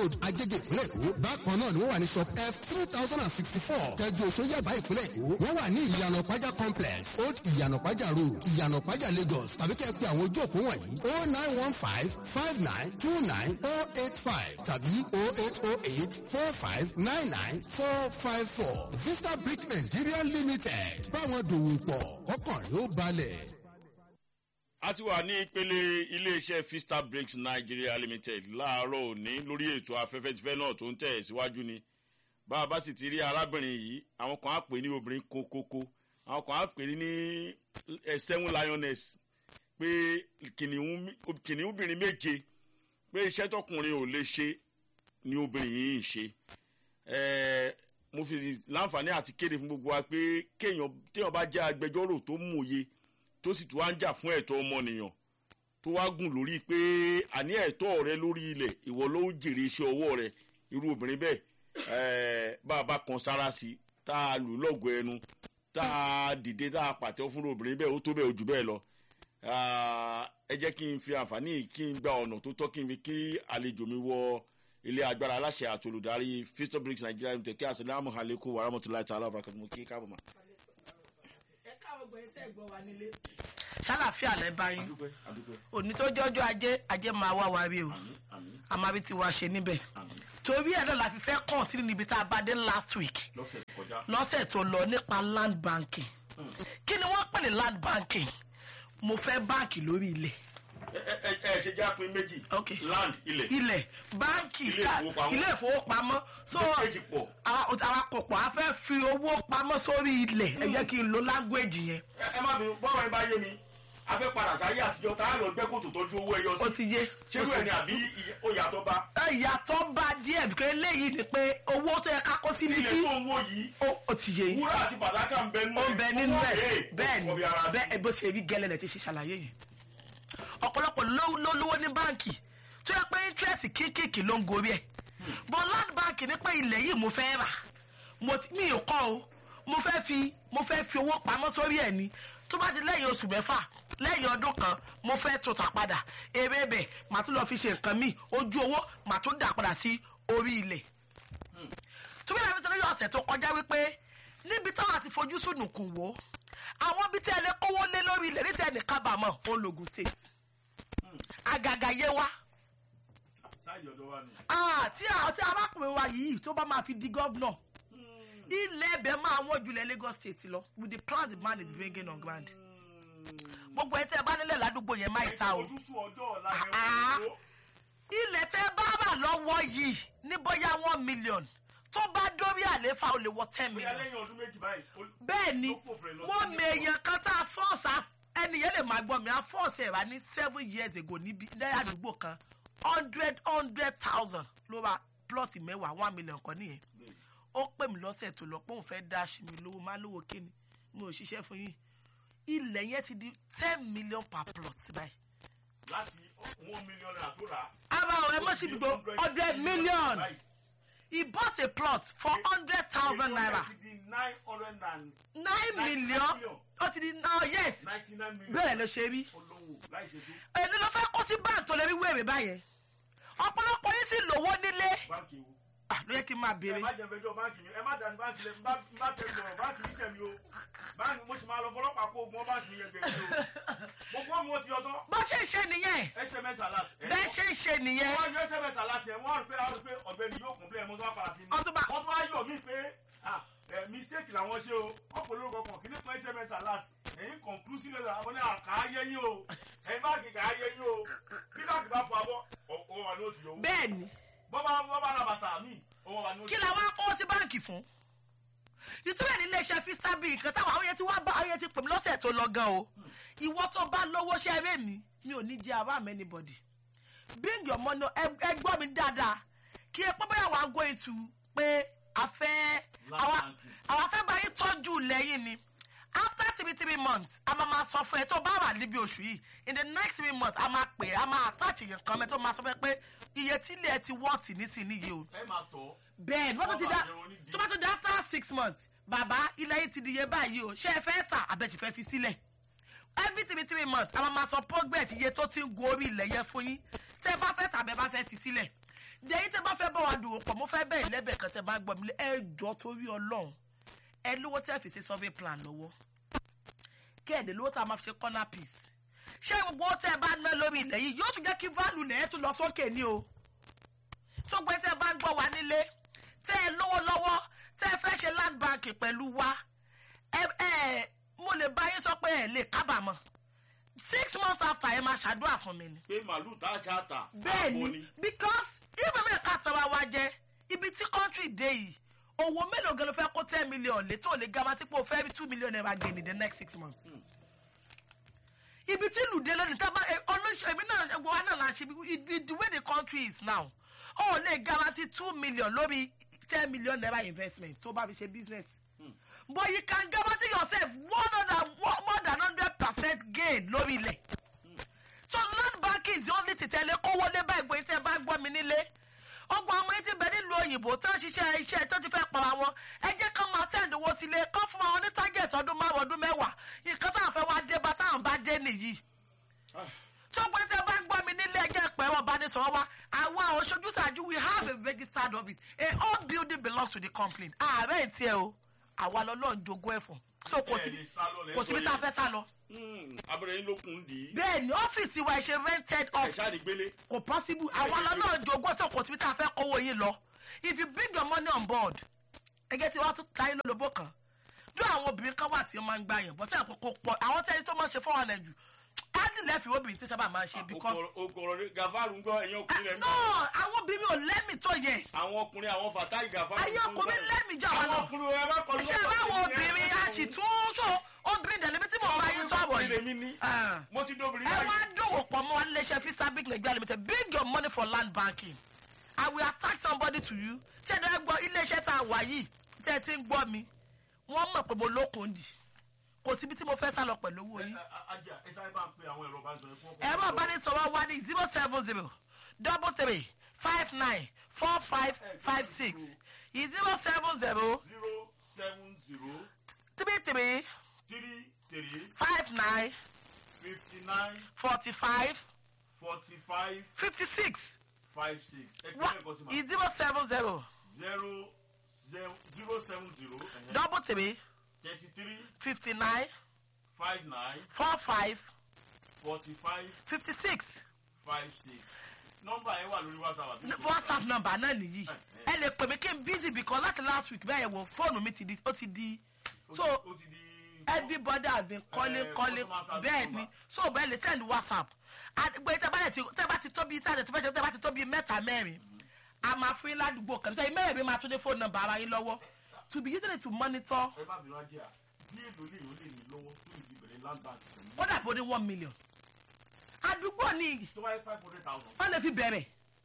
road agége ìpínlẹ̀ èkó bákan náà ni wọ́n wà ní shop f three thousand and sixty four tẹ́jú oṣó yàbá ìpínlẹ̀ èkó wọ́n wà ní ìyànà pàjá complex old ìyànà pàjá road ìyànà pàjá lagos tàbí kẹ́ ẹ pé àwọn ojú òpó wọ̀nyí oh nine one five five nine two nine oh eight five tàbí oh eight oh eight four five nine nine four five four vista brick nigeria limited báwọn dòwò pọ̀ kọ́kàn rẹ̀ ó balẹ̀. a ti wà ní ìpele iléeṣẹ́ fista breaks nigeria limited láàárọ̀ òní lórí ètò afẹ́fẹ́ tìfẹ́ náà tó ń tẹ̀ síwájú ni bá a bá sì ti rí arábìnrin yìí àwọn kan á pè ní obìnrin kókókó àwọn kan á pè ní seven lioness pé kìnìún obìnrin méje pé iṣẹ́ tọkùnrin ò lè ṣe ni obìnrin yìí ń ṣe mo fi láǹfààní àti kéde fún gbogbo wa pé kéèyàn téèyàn bá jẹ́ agbẹjọ́rò tó mòye tó sì tún wá ń jà fún ẹ̀tọ́ ọmọnìyàn tó wá gùn lórí pé àní ẹ̀tọ́ rẹ lórí ilẹ̀ ìwọ ló ń jèrè iṣẹ́ ọwọ́ rẹ irú obìnrin bẹ́ẹ̀ bá a bá kan sára sí i tá a lù lọ́gọ̀ ẹnu tá a dìde tá a pàtẹ́ fún obìnrin bẹ́ẹ̀ ó tó bẹ́ẹ̀ ojú bẹ́ẹ̀ lọ ẹ jẹ́ kí n fi àǹfààní kí n gba ọ̀nà tó tọ́ kí n fi kí àlejò mi wọ ilé agbára aláṣẹ àti olùdarí fisto bricks nigeria limited kí asalaamu alaykum wa rahmatulahi ta'ala wa barakatuh kí káàbọ̀ ma. ẹ káwọn gbọ́ ẹtẹ́ gbọ́ wa nílé. ṣàlàfíà lẹ bá yín òní tó jọjọ ajé ajé máa wá wa rí o àmọ́ àbí ti wá ṣe níbẹ̀ torí ẹ̀ náà la fi fẹ́ kàn tí níbi tá a bá dé last week lọ́sẹ̀ tó lọ nípa land banking kí ni wọ́n pè ní land banking mo fẹ́ báǹkì lórí ilẹ̀ ẹ ẹ ṣe já pin méjì land ilẹ̀ ilẹ̀ báǹkì ilé ìfowópamọ́ so àwa kò pọ̀ a fẹ́ fi owó pamọ́ sórí ilẹ̀ ẹ jẹ́ kí n lo language yẹn. ẹ má bínú bọ́ọ̀rọ̀ yín bá yé mi a fẹ́ padà sáyé àtijọ́ tá a lọ gbẹ́ kòtò tọ́jú owó ẹyọ sí. ó ti yé. ṣé bẹ́ẹ̀ ni àbí ó yàtọ̀ bá. ìyàtọ̀ bá díẹ̀ bí eléyìí ni pé owó tó yẹ ká kó sí ilé tó ń wò yìí. ó ti yé yín. wúrà àti fàdákà ń bẹ nínú ẹ̀. ó ń bẹ nínú ẹ̀ bẹ́ẹ̀ ni bẹ́ẹ̀ bó ṣe rí gẹ́lẹ́ lẹ̀ ti ṣe ṣàlàyé yìí ọ̀pọ̀lọpọ̀ ló lówó ní báǹkì tó yẹ pé interest kéékèèké ló ń gorí ẹ̀ but land bank ní pé ilẹ̀ yìí mo fẹ́ rà mi ò kọ́ o mo fẹ́ fi mo fẹ́ fi owó pamọ́ sórí ẹ̀ ni tó bá ti lẹ́yìn oṣù mẹ́fà lẹ́yìn ọdún kan mo fẹ́ tó tà padà èrè bẹ̀ màá tún lọ fi ṣe nǹkan míì ojú owó màá tún dà padà sí orí ilẹ̀ tó bí lẹ́yìn tó ọ̀sẹ̀ tó kọjá wípé níbi táwọn àti fojú sùn kù wò àwọn ibi tí ẹ lè kówó lé lórí ilẹ̀ ní tẹ̀ ní kábàámọ̀ ológun state àgàgà yé wa. tí tí arákùnrin wa yìí tó bá máa fi di gọ́vnọ̀ ilẹ̀ ẹ̀bẹ̀ máa wọ́n jùlẹ̀ lagos state lọ with the plan the man is bringing on ground. gbogbo ẹ̀ tẹ́ ẹ bá nílẹ̀ ládùúgbò yẹn máa ta o. ilẹ̀ tẹ́ bá rà lọ́wọ́ yìí ní bóyá one million tó bá dórí àléfà ó lè wọ ten million. bẹ́ẹ̀ ni wọ́n mèèyàn kan tá a fọ́ọ̀sì ẹni yẹn lè máa gbọ́ mi a fọ́ọ̀sì ẹ̀rá ní seven years ago níbi lẹ́yìn àdúgbò kan hundred hundred thousand ló ra plọ́ọ̀tì mẹ́wàá one million kan nìyẹn ó pè mí lọ́sẹ̀ tó lọ pé òun fẹ́ dá sí mi lówó má lówó kíni mi ò ṣiṣẹ́ fún yín ilẹ̀ yẹn ti di ten million per plot báyìí. láti one million naira tó rà. ara ọ̀rẹ́ mọ̀ sí gbogbo hundred million he bought a plot for hundred thousand naira. nine million ó ti di now yes bẹ́ẹ̀ ló ṣe rí. èdè ló fẹ́ kó sí báńkì tó lè rí wéèrè báyẹn ọ̀pọ̀lọpọ̀ yín sì lówó nílé. ló yẹ kí n máa béèrè. ẹ má jẹ fẹjọ báńkì mi ẹ má dàní báńkì lẹ bá tẹ sọ̀rọ̀ báńkì mi tẹ̀mí o báńkì mo sì máa lọ fọlọ́pàá kó ogun báńkì mi yẹn gbẹ̀rẹ̀ o gbogbo ọmọ ti ọtọ. bó ṣe ń ṣe nìyẹn. sms alert. bẹ́ẹ̀ ṣe ń ṣe nìyẹn. wọ́n yọ sms alert yẹn wọ́n rí pé àwọn pé ọ̀gbẹ́ni yóò kún bílẹ̀ mọ́tò àpàrà sí mi. wọ́n tún bá wọ́n tún wá yọ̀ mí pé mistake làwọn ṣe o ọ̀pọ̀ lórúkọ kan kí ní fún sms alert ẹ̀yin conclusive letter àwọn ní àkàáyé yín o ẹ̀yin báàgì kàáyé yín o bí báàgì bá fọ abọ́ òun wà ní oṣù yòówù. bẹ́ẹ̀ni. bọ́bá bọ́bá ra bàtà mi òun wà ní oṣù. kí la wá kó sí báǹkì fún. ìtura ní iléeṣẹ́ fistabi nǹkan táwọn àwọn yẹn ti wá bá àwọn yẹn ti pè mí lọ́sẹ̀ tó lọ gan o ìwọ tó bá lówó ṣe eré mi mi ò ní jẹ àbá mi anybody bring your money ẹ gbọ́ mi dáadáa kí ẹ pọ́ bóyá wàá go into pé a fẹ́ àwa fẹ́ bá yín tọ́jú lẹ́yìn ni after three three months a máa máa sọ fún ẹ tó bá wà níbi oṣù yìí in the next three months a máa pè a máa attach èèyàn kan mẹ́ tó máa sọ fún ẹ pé iye tí ilé ẹ ti wọ́ọ̀tì nísìnyí yìí o. ẹ máa tọ́. bẹ́ẹ̀ ni wọ́n tó ti dá tó bá tó dá after six months bàbá ilé yìí ti di iye báyìí o ṣé ẹ fẹ́ tà àbẹ̀tì fẹ́ fi sílẹ̀ every three three months a máa máa sọ progress iye tó ti ń gun orí ilẹ̀ yẹn fún yín tẹ́ ẹ bá fẹ́ tà bẹ́ẹ̀ bá fẹ́ fi sílẹ̀ dẹ̀yìn tẹ́ bá fẹ́ bọ́ wa dùn pọ̀ mo fẹ́ bẹ́ẹ̀ lẹ́bẹ̀ẹ́ kan tẹ́ bá gbọ́ mi lé ẹ jọ torí ọlọ́run ẹ lówó tẹ́ fi ṣe survey plan lọ́wọ́ kẹ́ẹ̀dẹ̀ lówó tá a máa fi ṣe corner piece ṣé gbogbo owó tẹ́ ẹ bá ná lórí ilẹ̀ yìí yóò tún jẹ́ kí value lẹ̀ ẹ́ tún lọ sókè ní o tó gbé tẹ́ ẹ bá ń gbọ́ wa nílé tẹ́ ẹ lówó lọ́wọ́ tẹ́ ẹ fẹ́ ṣe land bank pẹ̀lú wa ẹ ẹ mo lè bá yín sọ pé ẹ lè kábàámọ̀ six months after ẹ máa ṣàdúrà fún mi ni pé màálù tá a ṣe àtà bẹ́ẹ̀ àbò ni because ibi bẹ́ẹ̀ ká tara wa jẹ ibi tí country dé yìí owó mélòó gan ló fẹ́ kó ten million lé tó lè garanti pé o fẹ́ rí two million naira gain in the next six months. ibi tí lùdé lónìí tábà olóṣèlú èmi náà ẹgbẹ́ wa náà la ṣe ibi the way the country is now o lè garanti two million lórí ten million naira investment tó bá fi ṣe business. but you can guarantee yourself one hundred more than hundred percent gain lórí ilẹ̀ so land banking is the only thing tẹ́lẹ̀ kówó lé báyìí gbé tẹ́ bá gbọ́ mi nílé ọgbọ̀n ọmọ yìí ti bẹ̀ nílùú òyìnbó tó ń ṣiṣẹ́ iṣẹ́ tó ti fẹ́ para wọn ẹ jẹ́ kán máa tẹ̀lé owó sílé kán fún wọn ní target ọdún márùn ọdún mẹ́wàá nǹkan táwọn fẹ́ wá dé bá táwọn bá dé nìyí tó pé tẹ́ bá gbọ́ mi nílé ẹjẹ́ pẹ́ wọn bá ní sọ̀rọ̀ wa àwọn àwọn ojúṣàjú we have a registered office a whole building belongs to the company ààrẹ ìtì ẹ o àwa lọ́lọ́run jogún ẹ̀fọ́ so kò síbi kò síbi tá a fẹ́ sá lọ abẹ́rẹ́ yín ló kún dì í bẹ́ẹ̀ ni ọ́fíìsì wa ṣe rented ẹ̀ office ṣáà ní gbélé kò possible àwọn ọlọ́run jogún ẹ̀sọ́ kò síbi tá a fẹ́ kówó yín lọ if you bring your money on board ẹgẹ́ tí wọ́n tún ta yín lólobó kan jọ àwọn obìnrin kan wà tí wọ́n máa ń gbà yàn bọ́tẹ́ àpò kò pọ̀ àwọn tẹ́ni tó máa ń ṣe fún ọ̀nà jù ádì lẹ́fì obìnrin tí sábà máa ń ṣe because okòrò rẹ gàfárù ń gbọ́ ẹ̀yin ọkùnrin rẹ̀ ń no gbọ́ àwọn obìnrin ò lẹ́mì tó yẹ àwọn ọkùnrin àwọn fàtáì gàfárù ayé ọkùnrin lẹ́mì jọ àwọn àwọn lọ ọkùnrin rẹ bá kọlu ṣé báwo obìnrin a sì tún so obìnrin dẹ̀lẹ́bí tí mo bá yín sọ̀rọ̀ èmi ní yìí. Ah mo ti dóbìnrin ẹ wá báyìí dòwò pọ̀ mọ́ iléeṣẹ́ fisabic nigeria limited bring your money for land banking i will attach somebody to you ṣé ẹ gbọ́ iléeṣẹ́ tá a wà yìí tẹ́ ẹ ti ń gbọ́ mi wọ́n mọ̀ pé mo lókun dì kò síbi tí mo fẹ́ sá lọ pẹ̀lú owó yín. ajá ẹ sáré bá ń pe àwọn ẹ̀rọ bá ń sọ fún ọkọ̀ ẹ̀rọ ìbánisọ̀rọ̀ wa ní zero seven zero double three five nine four five five six zero seven zero zero seven zero three three three three five nine fifty nine forty five forty five fifty six five six ẹ kí ẹ kọ sí ma zero seven zero zero zero zero seven zero double three thirty three fifty nine five nine four five forty five fifty six five six nọ́mbà yẹn wà lórí whatsapp àti whatsapp number náà nìyí ẹ lè pè mí kí n busy because láti last week bẹ́ẹ̀ wò fóònù mi ti di ó ti di so ó ti di everybody has been calling Eh, calling customer service bẹ́ẹ̀ ni number. so bẹ́ẹ̀ lè send whatsapp àgbẹ̀ tẹ́ bá lè ti tẹ́ bá ti tóbi tẹ́ bá ti tẹ́ bá ti tóbi mẹ́ta mẹ́rin a máa fún yín ládùúgbò kan sẹ́yìn mẹ́rin mi máa tún ní fóònù nọ́mbà ara yín lọ́wọ́ to be using it to monitor ẹ bá bìnrin ajé à bí èlò lè yóò lè ní lọ́wọ́ tó lè fi bẹ̀rẹ̀ land bank pẹ̀lú ó dàbí ó ní one million àdúgbò ni tó bá yẹ five hundred thousand wọ́n lè fi bẹ̀rẹ̀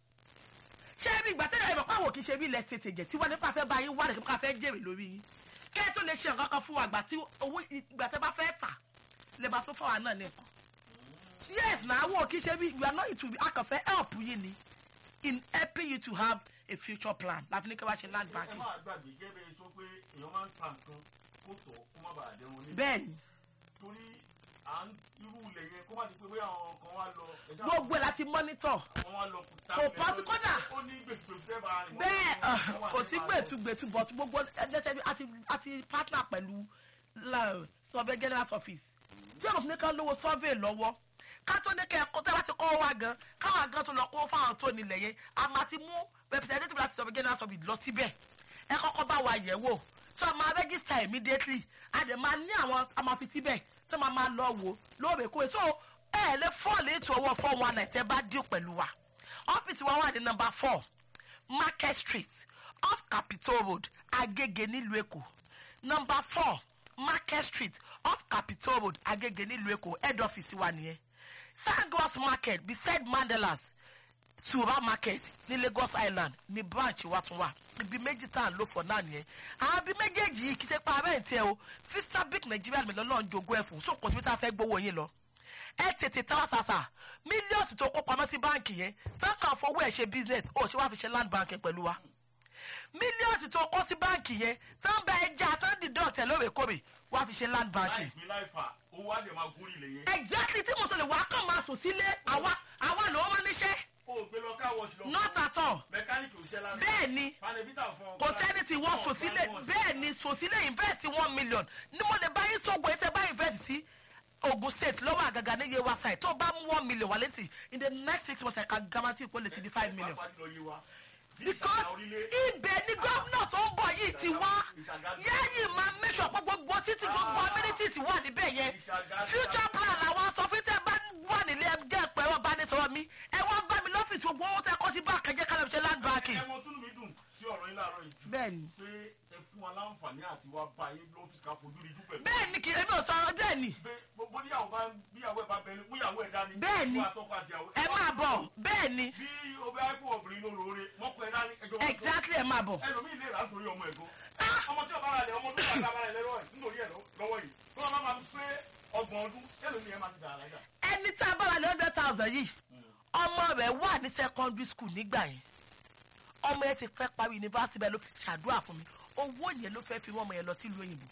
ṣé ibi ìgbà tẹ́lẹ̀ ìmọ̀ pàwọ̀ kì í ṣe bí ilẹ̀ ṣe tèjẹ̀ tí wọ́n nípa fẹ́ bá yín wá rẹ̀ kíkọ́ fẹ́ jèrè lórí yín kẹ́ ẹ tó lè ṣe nǹkan kan fún wa ìgbà tí owó ìgbà tẹ́ bá fẹ́ tà lè bá tó fọwọ́ náà nìkan yes na àwọn kì í ṣe bí you are not into a kàn fẹ́ help yín ni in helping you to have a future plan láti ní kí wọ́n ṣe land ẹ banking máa gbàgbé gẹ́gẹ́ sọ pé èèyàn máa ń ta nǹkan kó tọ̀ kó má bàa dẹrun ní bẹ́ẹ̀ ni torí à ń irú ilẹ̀ yẹn kó má di pé bóyá àwọn kan wá lọ ẹja gbogbo ẹ̀ láti monitor wọn wá lọ ta Kò ilẹ̀ pọ́n sí lọ- kódà. ó ní gbèsùgbèsù fẹ́ bá rìn bẹ́ẹ̀ uh, kò sí gbẹ̀tugbẹ̀tu but gbogbo ẹgbẹ́sẹ̀ bí àti àti partner pẹ̀lú la- survey general office tí ọ̀nà fún mi kan lówó survey lọ́wọ́ ká tó ní kẹ́ ẹ kó tẹ́ bá ti kọ́ wa gan káwa gan tó lọ kó fáwọn tó nílẹ̀ yẹn a máa ti mú representative láti survey general office lọ síbẹ̀ ẹ kọ́kọ́ bá wa yẹ̀ wò tó a máa register immediately a dẹ̀ máa ní àwọn a máa fi síbẹ̀ tó máa máa lọ wò lóòrèkóòrè so ẹ lè fọ́ọ̀lù ètò owó four one nine tẹ́ bá dín pẹ̀lú wa ọ́fíìsì wa wà ní number four market street off capitol road agege nílùú èkó number four market street off capitol road agege nílùú èkó head office wa nìyẹn sangos market beside mandelas sura market ní lagos island ní branch wa tún wà ibi méjì tá à ń lò fọ náà nìyẹn àwọn ibi méjèèjì yìí kì í ṣe pa abẹ́ ìtẹ́ o fistabic nigeria mi lọ́nà jogún ẹ̀fọ́ sókò tí wọ́n fẹ́ gbowó yín lọ ẹ tètè tara sàṣà mílíọ̀nù tó kó pamọ́ sí báǹkì yẹn sáǹkà fowó ẹ̀ ṣe business ó ṣe wá fi ṣe land banking pẹ̀lú wa mílíọ̀nù tó kó sí báǹkì yẹn sáǹbà ẹja tó ń dìdọ́ ọ̀tẹ̀ lóòrèkóòrè wá fi ṣe land láì banking. pín láì fà owó á lè máa gún ilẹ̀ yẹn exactly tí mo sọ lè wá kàn máa sùn sílé àwa àwa lòó máa níṣẹ́ o ò gbé lọ káwọ́ọ̀ṣì lọ. not at all mẹkáníìkì ò ṣẹ́ lára. bẹ́ẹ̀ ni panẹ́bítà fún ọ. kò sẹ́ni tí wọ́n sòsílẹ̀ bẹ́ẹ̀ ni sòsílẹ̀ invest one million ní mo lè bá yín sọ̀gbọ̀ ẹ̀ tẹ́ bá invest sí ogun state lọ́wọ́ àgàgà ní yewa side tó bá mú one million wálé sí in the next six months ẹ̀ka gamati ìpò lè ti di five million because ibẹ̀ ni gómìnà tó ń bọ̀ yìí ti wá yẹ́yìn máa make sure pé gbogbo títí gbogbo amenities wà níbẹ̀ yẹn future plan àwọn sọ fún tẹ́ bá wà nílé ẹgbẹ́ pẹ̀lú ọbanisọ̀rọ̀ mi ẹ wá bá mi lọ́fíìsì gbogbo owó tẹ́ kọ́ sí báàkì ẹjẹ́ kálọ̀ ṣe land banking. ẹ mọ túnú mi dùn sí ọ̀rọ̀ yín láàárọ̀ yìí jù. bẹ́ẹ̀ni pé ẹ fún wa láǹfààní àti wá bá yín lọ́fíìsì ká fojú rí jù pẹ̀lú. bẹ́ẹ̀ni kì í ebi ò sọ bẹ́ẹ̀ni pé gbogbo níyàwó bá bíyàwó ẹ bá bẹ ní múyàwó ẹ dání. Bẹ́ẹ̀ni. fún àtọ́kọ àti ìyàwó. ẹ máa bọ̀ bẹ́ẹ̀ni bí o bá kó obìnrin ló lóore mọ́kọ ẹ dání ẹjọ́ wọn tó. exactly ẹ máa bọ̀. ẹlòmíì lè rà á nítorí ọmọ ẹ̀gbọ́n. ọmọ tí ọba rà lẹ ọmọ tó bá dábàá rẹ lọ́wọ́ ẹ̀ nítorí ẹ̀ lọ́wọ́ yìí tó wọn máa pé ọgbọ̀n ọdún ẹlòmíì ẹ máa ti dàrá lájà. ẹni tá a bá wà ní hundred thousand yìí ọmọ rẹ̀ wà ní secondary school nígbà yẹn ọmọ yẹn ti fẹ́ parí yunifásitì bẹ́ẹ̀ ló fi ṣàdúrà fún mi owó yẹn ló fẹ́ fi wọ́n ọmọ yẹn lọ sílùú òyìnbó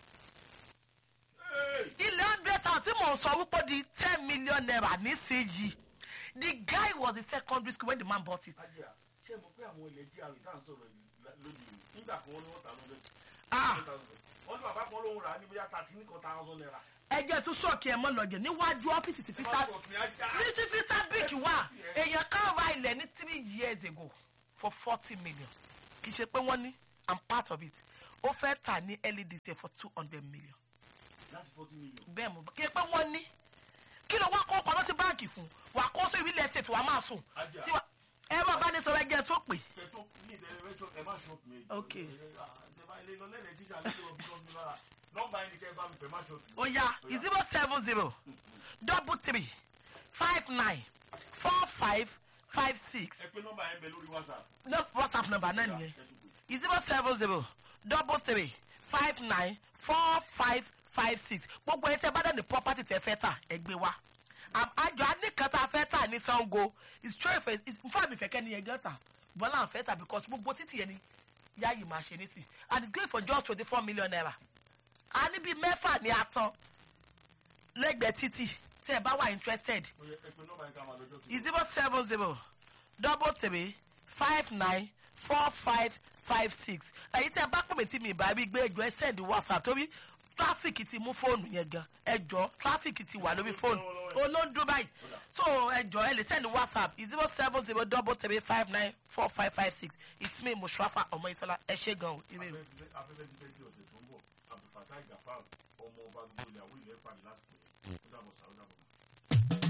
ilé hundred thousand tí mò ń sọ wípé di ten million naira nísìnyí the guy was in secondary school when the man bought it. ajá ṣé mo pé àwọn ilẹ̀ jíà rẹ̀ tá à ń sọ̀rọ̀ lónìí nígbà kan wọn ni wọ́n ta lọ́dọ̀ Ah. wọ́n ní bàbá kan lóhùn rà á ní bóyá thirty ní kan thousand naira. ẹjẹ tún ṣọ́ọ̀kì ẹ̀ mọ́ lọ́gẹ̀ níwájú ọ́fíìsì ti fi sá Ṣọ́ọ̀kì ajá. ní ti fi sá bíìkì wà èèyàn kan ra ilẹ̀ ní three years ago for forty million kì í ṣe pé wọ́n ní i'm part of it ó fẹ́ tà ní LDC for two hundred million láti forty million. bẹ́ẹ̀ mo kì í pé wọ́n ní kí ló wá kó pamọ́ sí báǹkì fún wà kó sí ìwílẹ̀ ẹ̀sẹ̀ tí wàá máa sùn Ajá. tí wà ẹ máa bá ní sọ̀rọ̀ ẹgẹ́ tó pè kẹtọ ní ìdẹ́rẹ́ rẹ́jọ ẹ má ṣọ́ọ̀tì mi. Ok. ìjọba ilé lọ lẹ́lẹ̀ tíṣà ní ìjọba bí wọ́n fi lára nọ́mbà yẹn ni kẹ́ ẹ bá mi pẹ̀ má ṣọ́ọ̀tì. ó yá zero seven zero double three five nine four five five six ẹ pé nọ́mbà yẹn bẹ lórí whatsapp. no whatsapp number náà nìyẹn. zero seven zero double three five nine four five five six gbogbo ẹ tẹ bá dẹ̀ ní property tẹ fẹ́ tà ẹ gbé wá Am- àjọ anìkan tá a fẹ́ tà ní sango is true if is nfa mi fẹ́kẹ́ ni yẹn gan tà bọ́lá à ń fẹ́ tà because gbogbo títì yẹn ni yáàyè máa ṣe nísì and it's going for just twenty four million naira a ní bíi mẹ́fà ní atán lẹ́gbẹ̀ẹ́ títì tẹ́ ẹ bá wà interested ẹ pé nọ́mbà yẹn ká máa lọ́jọ́ tó. zero seven zero double three five nine four five five six èyí tí ẹ bá pè mí tí mi ìbá rí gbé ẹjọ ẹ send whatsapp torí tráfíkì ti mú fóònù yẹn gan ẹjọ tráfíkì ti wà lórí fóònù olóńdó báyìí so ẹjọ ẹ lè send whatsapp zero seven zero double three five nine four five five six it's me mushrafa ọmọ ìsọlá ẹ ṣe gan o ire o. afẹ́fẹ́ ti fẹ́ kí ọ̀sẹ̀ tó ń bọ̀ abdulfatai gafar ọmọ ọba gbogbo ilẹ̀ àwọn ilẹ̀ pàdé lásìkò yẹn ó dàbọ̀ sáà ó dàbọ̀.